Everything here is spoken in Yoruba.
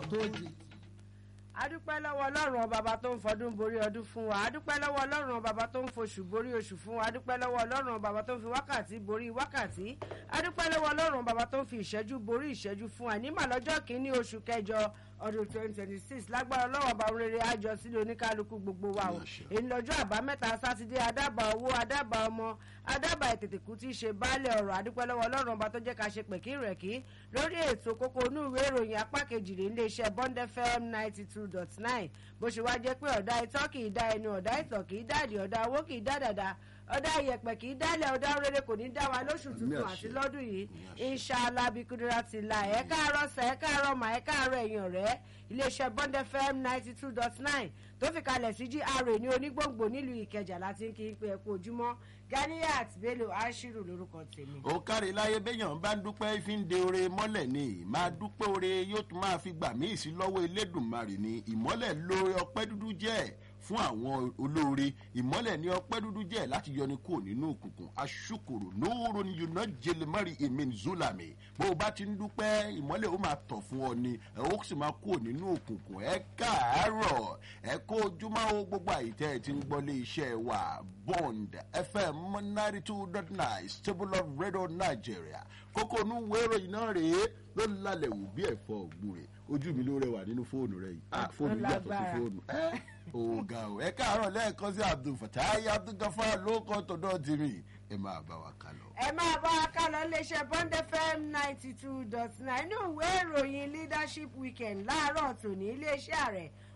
tó di. adúpẹ́ lọ́wọ́ ọlọ́run ọba tó ń fọdún borí ọdún fún wa adúpẹ́ lọ́wọ́ ọlọ́run ọba tó ń foṣù borí oṣù fún wa adúpẹ́ lọ́wọ́ ọlọ́run ọba tó ń fi wákàtí borí wákàtí adúpẹ́ lọ́wọ́ ọlọ́run ọba tó ń fi ìṣẹ́jú borí ìṣẹ́jú fún wa nímọ̀ lọ́jọ́ kìíní oṣù kẹjọ ọdún twenty twenty six lágbára ọlọ́wọ́ ọba rere àjọ sílé oníkálukú gbogbo wa o èyí lọ́jọ́ àbámẹ́ta sátidé adábà owó adábà ọmọ adábà ètètèkú tí í ṣe baálẹ̀ ọ̀rọ̀ adúpẹ́ lọ́wọ́ ọlọ́run ọba tó jẹ́ ká ṣe pẹ̀kí rẹ̀ kí lórí ètò kókó inú ìwé ìròyìn apá kejì rè iléeṣẹ́ bond fm ninety two dot nine bó ṣe wá jẹ́ pé ọ̀dà itọ́ kì í dá ẹnu ọ̀dà ìtọ̀ kì í dàdí ọ̀dà owó kì í dá dàda ọ̀dà ìyẹ̀pẹ̀ kì í dálẹ̀ ọ̀dà rere kò ní dá wa lóṣù tuntun àti lọ́dún yìí inshallah bikudura ti la ẹ̀ káàárọ̀ sẹ̀ ẹ̀ káàárọ̀ mà ẹ̀ káàárọ̀ ẹ̀yìn ọ̀rẹ́ iléeṣẹ́ bond fm ninety two dot nine tó fi kalẹ̀ sí gra ní onígbòǹgbò nílùú ìkẹjà láti ń kí n pé ẹ kú ojúmọ́ ganiat bello ashiru lórúkọ tèmi. ó kárí láyé béèyàn bá ń dúpẹ́ fi ń de ore mọ́lẹ̀ ni máa dúpẹ́ ore yóò tún máa fi gbà míì sí lọ́wọ́ elédùnmarè ni ìmọ́lẹ̀ lóore ọpẹ́ dúdú jẹ́ fún àwọn olóore ìmọ́lẹ̀ ní ọpẹ́ dúdú jẹ́ láti yọni kúrò nínú òkùnkùn aṣùkòrò nóòrò ni yóò jẹlẹ mọ́rin emin zulami bó o bá ti ń dúpẹ́ ìmọ́lẹ̀ ó máa tọ̀ fún ọ ni ẹ ó sì máa kúrò nínú òkùnkùn ẹ káàárọ̀ ẹ kó ojúmọ́ o gbogbo àyítẹ́ ẹ ti ń gbọ́ lé iṣẹ́ wa bond fm ninety two dot nine stable of radio nigeria kókó inú wérò iná rèé ló lálẹ́ wù bí ẹ̀fọ́ ògbúre ojú mi ló rẹwà nínú fóònù rẹ yìí ah fóònù yìí yàtọ̀ sí fóònù ẹ ọ̀gá o ẹ káàárọ̀ lẹ́ẹ̀kan sí abdul fatai abdulgafar ló kọ́ tọ̀dọ̀ tèmi ẹ máa bá wa kálọ. ẹ máa bá wa kálọ iléeṣẹ́ bond fm ninety two dot nine inú ìwé ìròyìn leadership weekend láàárọ̀ tòní iléeṣẹ́ ààrẹ